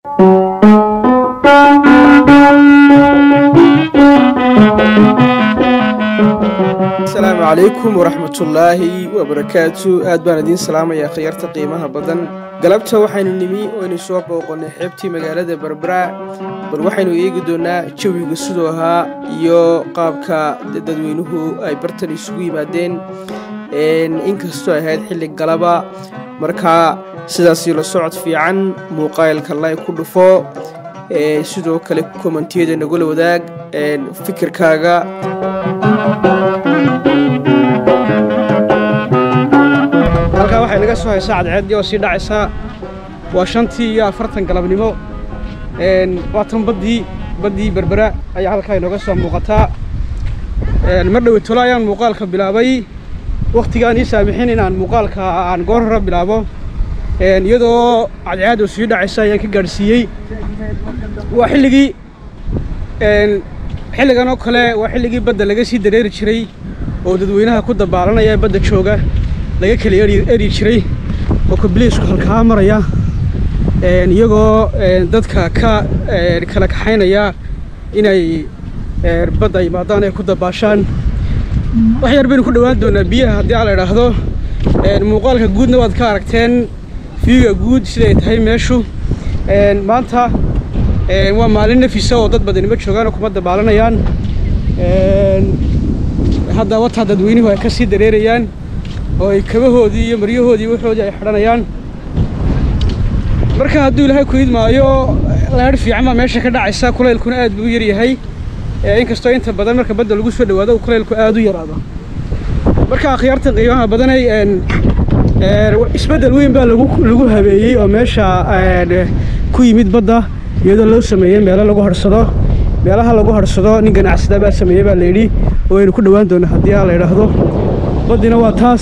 asalaamu calaykum waraxmatullaahi wabarakaatu aad baan idiin salaamayaa khiyarta qiimaha badan galabta waxaynu nimi waynu soo booqonnay xeebtii magaalada berbera bal waxaynu eegi doonnaa jawiga siduu ahaa iyo qaabka dadweynuhu ay bartan isugu yimaadeen inkastoo ahayd xilli galaba markaa sidaasii la socod fiican muuqaalka lay ku dhufo sidoo kale kommentiyada nagula wadaag fikirkaaga halkaa waxay naga soo haysaa cadceeddii oo sii dhacaysaa waa shantii iyo afartan galabnimo waatan baddii baddii berbera ayaa halkaa inooga soo muuqataa mar dhowe tolo ayaan muuqaalka bilaabay wakhtigaan ii saamixin inaan muuqaalka aan goor hore bilaabo iyadoo cadceeddu sii dhacaysa ayaan ka gaadhsiiyey waa xilligii xilligan oo kale waa xilligii badda laga sii dareeri jiray oo dadweynaha ku dabaalanaya ee badda jooga laga kala eri jiray oo kabliisku halkaa maraya iyagoo dadka ka kala kaxaynaya inay badda yimaadaan ay ku dabaashaan wax yar baynu ku dhowaan doonaa biyaha haddii aan la idhaahdo muuqaalka guudna waad ka aragteen fiiga guud siday tahay meeshu maanta waa maalin nafisa oo dad badani ma joogaan oo kuma dabaalanayaan hadda wataa dadweynuhu ay ka sii dareerayaan oo ay kabahoodii iyo maryahoodii waxoodii ay xidhanayaan marka hadduu ilaahay ku idmaayo leedh fiican baa meesha ka dhacaysa kulaylkuna aad buu u yaryahay inkastoo inta badan marka badda lagu soo dhowaado kulaylku aad u yaraado marka akhyaarta qiimaha badanay isbeddel weyn baa lagu habeeyey oo meesha ku yimid badda iyadoo loo sameeyey meelo lagu hadhsado meelaha lagu hadhsado nin ganacsada baa sameeyey baa layidhi oo aynu ku dhowaan doona haddii aan la idhaahdo baddina waa taas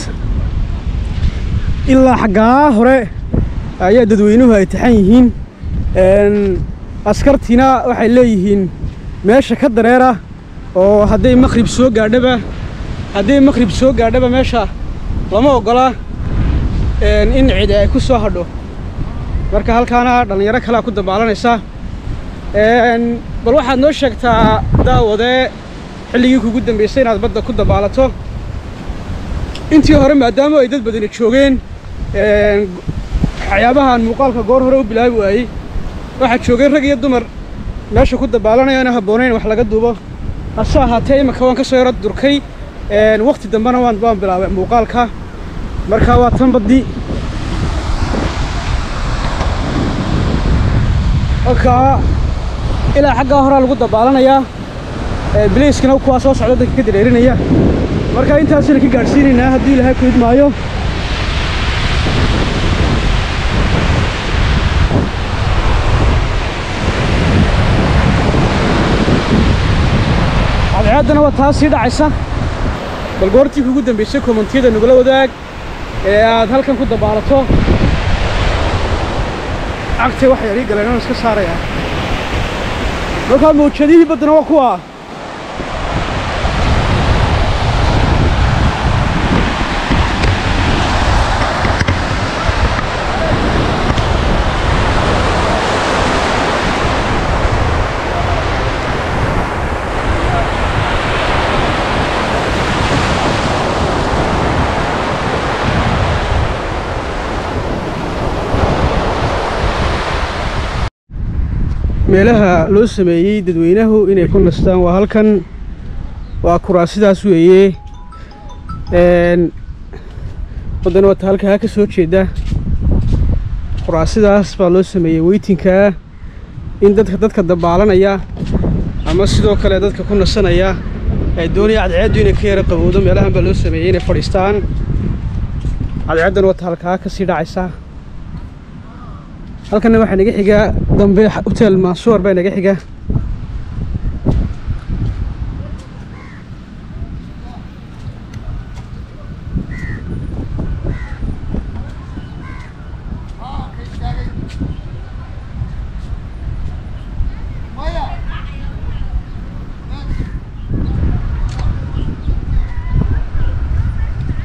ilaa xaggaa hore ayaa dadweynuhu ay taxan yihiin askartiina waxay leeyihiin meesha ka dareera oo hadday maqhrib soo gaadhaba hadday maqhrib soo gaadhaba meesha lama oggola in cidi ay ku soo hadho marka halkaana dhallinyaro kalea ku dabaalanaysa bal waxaad noo sheegtaa daawadee xilligii kugu dambaysay inaad badda ku dabaalato intii hore maadaama ay dad badani joogeen waxyaabahaan muuqaalka goor hore u bilaabi waayey waxaa joogeen rag iyo dumar meesha ku dabaalanayaana habboonayn wax laga duubo hase ahaatee imanka waan ka soo yaro durkay wakhti dambena waan waan bilaabay muuqaalka marka waa tan baddii halkaa ilaa xaggaa horaa lagu dabaalanayaa bilayskana kuwaa soo socda dadka ka dareerinaya marka intaasina ka gaadhsiinaynaa haddii ilaahay ku idmaayo cadceeddana waa taas sii dhacaysa bal goortii kugu dambaysay kommentiyada nagula wadaag ee aad halkan ku dabaalato cagtay wax yar ii galeen oon iska saarayaa markaa mawjadihii baddana waa kuwa meelaha loo sameeyey dadweynahu inay ku nastaan waa halkan waa kuraasidaas weeye waddana wata halkaa ka soo jeeda kuraasidaas baa loo sameeyey weytinkaa in dadka dadka dabaalanaya ama sidoo kale dadka ku nasanaya ay doonaya cadceeddu inay ka yara qabowdo meelahan baa loo sameeyey inay fadhiistaan cadceeddana wata halkaa ka sii dhacaysa halkanna waxaa naga xiga dambe hotel mansuur baa naga xiga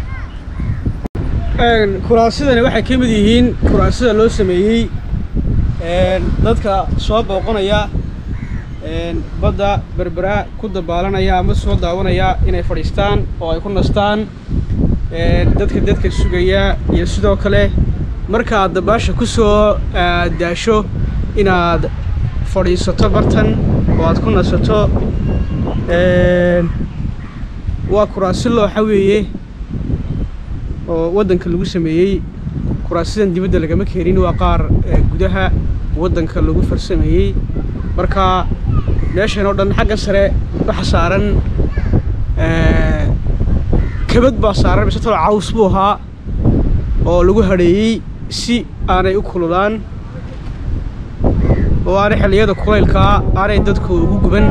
kuraasidani waxay ka mid yihiin kuraasida loo sameeyey dadka soo booqanaya badda berbera ku dabaalanaya ama soo daawanaya inay fadhiistaan oo ay ku nastaan dadka dadka sugaya iyo sidoo kale markaad dabaasha ku soo daasho inaad fadhiisato bartan oo aad ku nasato waa kuraasi looxa weeye oo waddanka lagu sameeyey kuraasidan dibadda lagama keenin waa qaar gudaha waddanka lagu farsameeyey marka meeshan oo dhan xagga sare waxa saaran kabad baa saaran mise talo caws buu ahaa oo lagu hadheeyey si aanay u kululaan oo aanay xilliyada kulaylkaa aanay dadku ugu guban